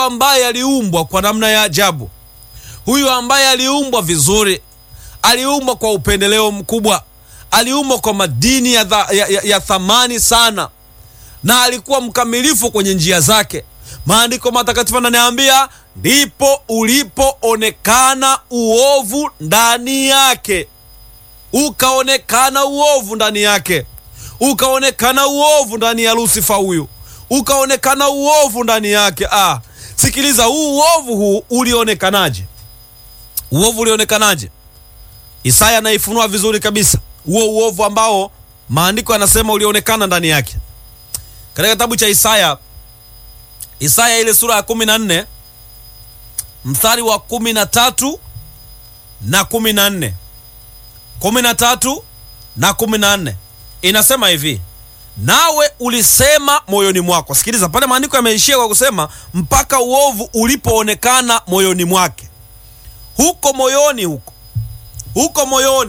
ambaye aliumbwa kwa namna ya ajabu, huyu ambaye aliumbwa vizuri, aliumbwa kwa upendeleo mkubwa, aliumbwa kwa madini ya, dha, ya, ya, ya thamani sana, na alikuwa mkamilifu kwenye njia zake. Maandiko matakatifu ananiambia ndipo ulipoonekana uovu ndani yake, ukaonekana uovu ndani yake, ukaonekana uovu ndani ya Lusifa huyu, ukaonekana uovu ndani yake. Ah, sikiliza, huu uovu huu ulionekanaje? Uovu ulionekanaje? Isaya anaifunua vizuri kabisa huo uovu ambao maandiko yanasema ulionekana ndani yake katika kitabu cha Isaya, Isaya ile sura ya kumi na nne mstari wa kumi na tatu na kumi na nne kumi na tatu na kumi na nne inasema hivi nawe ulisema moyoni mwako. Sikiliza pale, maandiko yameishia kwa kusema mpaka uovu ulipoonekana moyoni mwake. Huko moyoni, huko huko moyoni,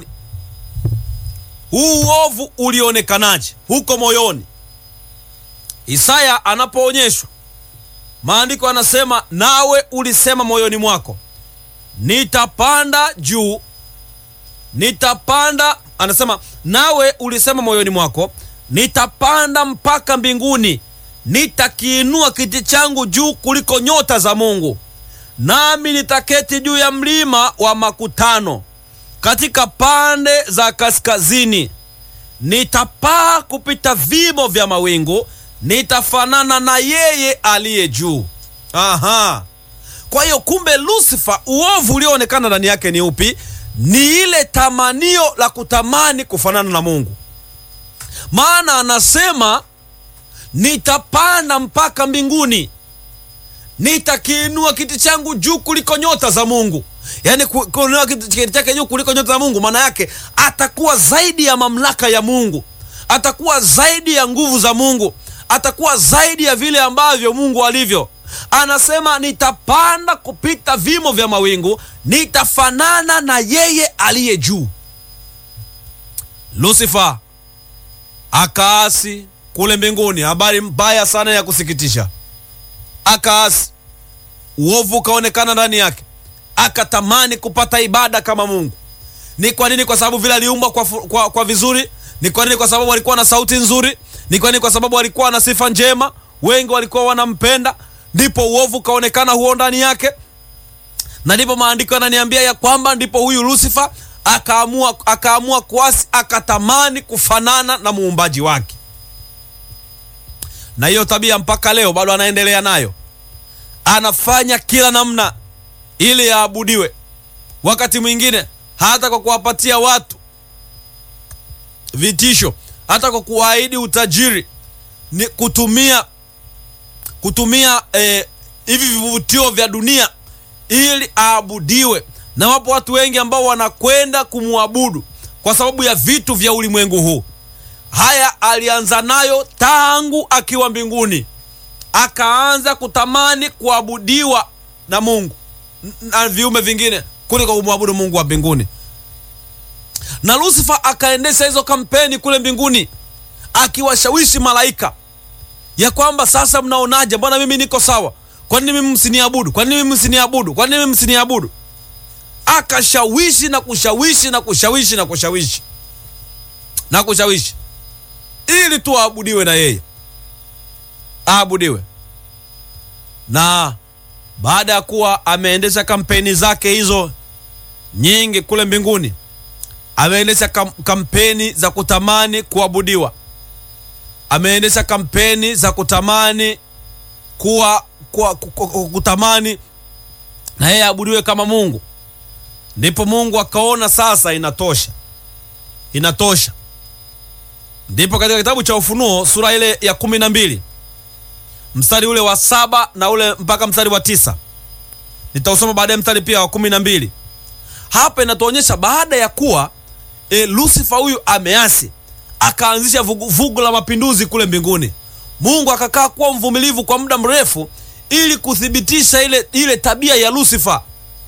huu uovu ulionekanaje? Huko moyoni, Isaya anapoonyeshwa, maandiko anasema nawe ulisema moyoni mwako, nitapanda juu, nitapanda. Anasema nawe ulisema moyoni mwako nitapanda mpaka mbinguni, nitakiinua kiti changu juu kuliko nyota za Mungu, nami nitaketi juu ya mlima wa makutano katika pande za kaskazini. Nitapaa kupita vimo vya mawingu, nitafanana na yeye aliye juu. Aha, kwa hiyo kumbe Lusifa, uovu ulioonekana ndani yake ni upi? Ni ile tamanio la kutamani kufanana na Mungu maana anasema nitapanda mpaka mbinguni, nitakiinua kiti changu juu kuliko nyota za Mungu. Yaani kuinua kiti chake juu kuliko nyota za Mungu, maana yake atakuwa zaidi ya mamlaka ya Mungu, atakuwa zaidi ya nguvu za Mungu, atakuwa zaidi ya vile ambavyo Mungu alivyo. Anasema nitapanda kupita vimo vya mawingu, nitafanana na yeye aliye juu. Lusifa akaasi kule mbinguni. Habari mbaya sana ya kusikitisha. Akaasi, uovu ukaonekana ndani yake, akatamani kupata ibada kama Mungu. Ni kwa nini? Kwa sababu vile aliumbwa kwa, kwa, kwa vizuri. Ni kwa nini? Kwa sababu alikuwa na sauti nzuri. Ni kwa nini? Kwa sababu alikuwa na sifa njema, wengi walikuwa wanampenda. Ndipo uovu ukaonekana huo ndani yake, na ndipo maandiko yananiambia ya kwamba ndipo huyu Lusifa akaamua akaamua kuasi, akatamani kufanana na muumbaji wake, na hiyo tabia mpaka leo bado anaendelea nayo. Anafanya kila namna ili yaabudiwe, wakati mwingine hata kwa kuwapatia watu vitisho, hata kwa kuwaahidi utajiri, ni kutumia kutumia eh, hivi vivutio vya dunia ili aabudiwe na wapo watu wengi ambao wanakwenda kumwabudu kwa sababu ya vitu vya ulimwengu huu. Haya alianza nayo tangu akiwa mbinguni, akaanza kutamani kuabudiwa na Mungu na viumbe vingine kuliko kumwabudu Mungu wa mbinguni. Na Lusifa akaendesha hizo kampeni kule mbinguni, akiwashawishi malaika ya kwamba sasa, mnaonaje? Mbona mimi niko sawa? Kwa nini mimi msiniabudu? Kwa nini mimi msiniabudu? Kwa nini mimi msiniabudu? Akashawishi na kushawishi na kushawishi na kushawishi na kushawishi ili tu aabudiwe na yeye, aabudiwe. Na baada ya kuwa ameendesha kampeni zake hizo nyingi kule mbinguni, ameendesha kam kampeni za kutamani kuabudiwa, ameendesha kampeni za kutamani kuwa, kuwa, kutamani na yeye aabudiwe kama Mungu. Ndipo Mungu akaona sasa inatosha, inatosha. Ndipo katika kitabu cha Ufunuo sura ile ya kumi na mbili mstari ule wa saba na ule mpaka mstari wa tisa nitausoma baadaye, mstari pia wa kumi na mbili Hapa inatuonyesha baada ya kuwa e, Lusifa huyu ameasi, akaanzisha vugu, vugu la mapinduzi kule mbinguni. Mungu akakaa kuwa mvumilivu kwa muda mrefu ili kuthibitisha ile, ile tabia ya Lusifa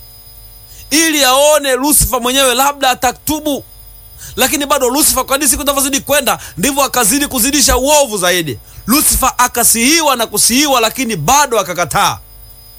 ili aone Lusifa mwenyewe labda atatubu, lakini bado Lusifa, kadiri siku zinavyozidi kwenda, ndivyo akazidi kuzidisha uovu zaidi. Lusifa akasihiwa na kusihiwa, lakini bado akakataa.